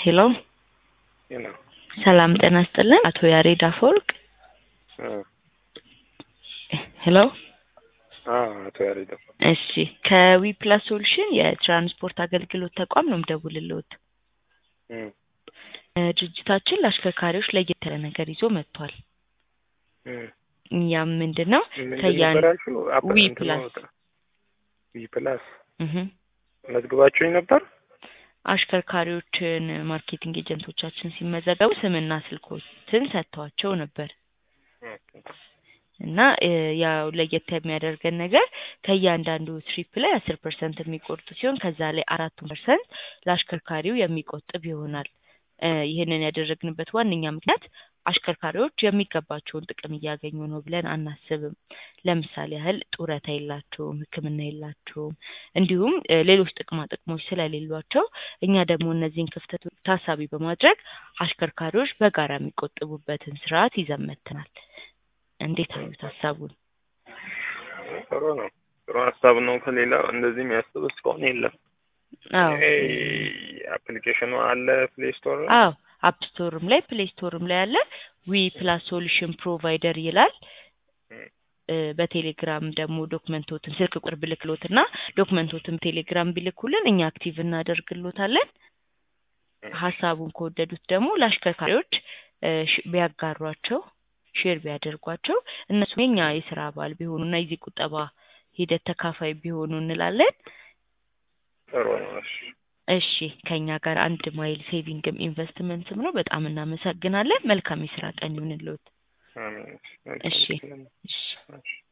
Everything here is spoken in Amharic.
ሄሎ ሄሎ ሰላም ጤና ይስጥልን። አቶ ያሬድ አፈወርቅ። ሄሎ አቶ ያሬድ እሺ፣ ከዊ ፕላስ ሶሉሽን የትራንስፖርት አገልግሎት ተቋም ነው የምደውልልዎት። እም፣ እ፣ ድርጅታችን ለአሽከርካሪዎች ለየት ያለ ነገር ይዞ መጥቷል። እም። ያም ምንድን ነው ምንድን ከያን ነበር ያልሽው? አፕ- ዊ እንትኑ ፕላስ ወጣ። ዊ ፕላስ እህ መዝግባችሁኝ ነበር? አሽከርካሪዎችን ማርኬቲንግ ኤጀንቶቻችን ሲመዘገቡ ስምና ስልኮትን ሰጥተዋቸው ነበር እና እ፣ ያው ለየት የሚያደርገን ነገር ከእያንዳንዱ ትሪፕ ላይ አስር ፐርሰንት የሚቆርጡ ሲሆን ከዛ ላይ አራቱን ፐርሰንት ለአሽከርካሪው የሚቆጥብ ይሆናል። እ፣ ይህንን ያደረግንበት ዋነኛ ምክንያት አሽከርካሪዎች የሚገባቸውን ጥቅም እያገኙ ነው ብለን አናስብም። ለምሳሌ ያህል ጡረታ የላቸውም፣ ሕክምና የላቸውም፣ እንዲሁም እ፣ ሌሎች ጥቅማ ጥቅሞች ስለሌሏቸው እኛ ደግሞ እነዚህን ክፍተቶች ታሳቢ በማድረግ አሽከርካሪዎች በጋራ የሚቆጥቡበትን ስርዓት ይዘን መጥተናል። እንዴት አዩት ሀሳቡን? ጥሩ ነው። ጥሩ ሀሳብ ነው። ከሌላ እንደዚህ የሚያስብ እስካሁን የለም። አዎ ይሄ አፕሊኬሽኑ አለ ፕሌይ ስቶር ላይ? አዎ አፕ ስቶርም ላይ ፕሌይ ስቶርም ላይ አለ። ዊ ፕላስ ሶሉሽን ፕሮቫይደር ይላል። እ፣ በቴሌግራም ደግሞ ዶክመንቶትን ስልክ ቁጥር ብልክሎት እና ዶክመንቶትን ቴሌግራም ቢልኩልን እኛ አክቲቭ እናደርግሎታለን። ሀሳቡን ከወደዱት ደግሞ ለአሽከርካሪዎች እ፣ ሽ- ቢያጋሯቸው ሼር ቢያደርጓቸው እነሱም የኛ የስራ አባል ቢሆኑ እና የዚህ ቁጠባ ሂደት ተካፋይ ቢሆኑ እንላለን። ጥሩ ነው። እሺ እሺ ከኛ ጋር አንድ ማይል ሴቪንግም ኢንቨስትመንትም ነው። በጣም እናመሰግናለን። መልካም የስራ ቀን ይሁንልዎት። አሜን። እሺ። መልካም እሺ እሺ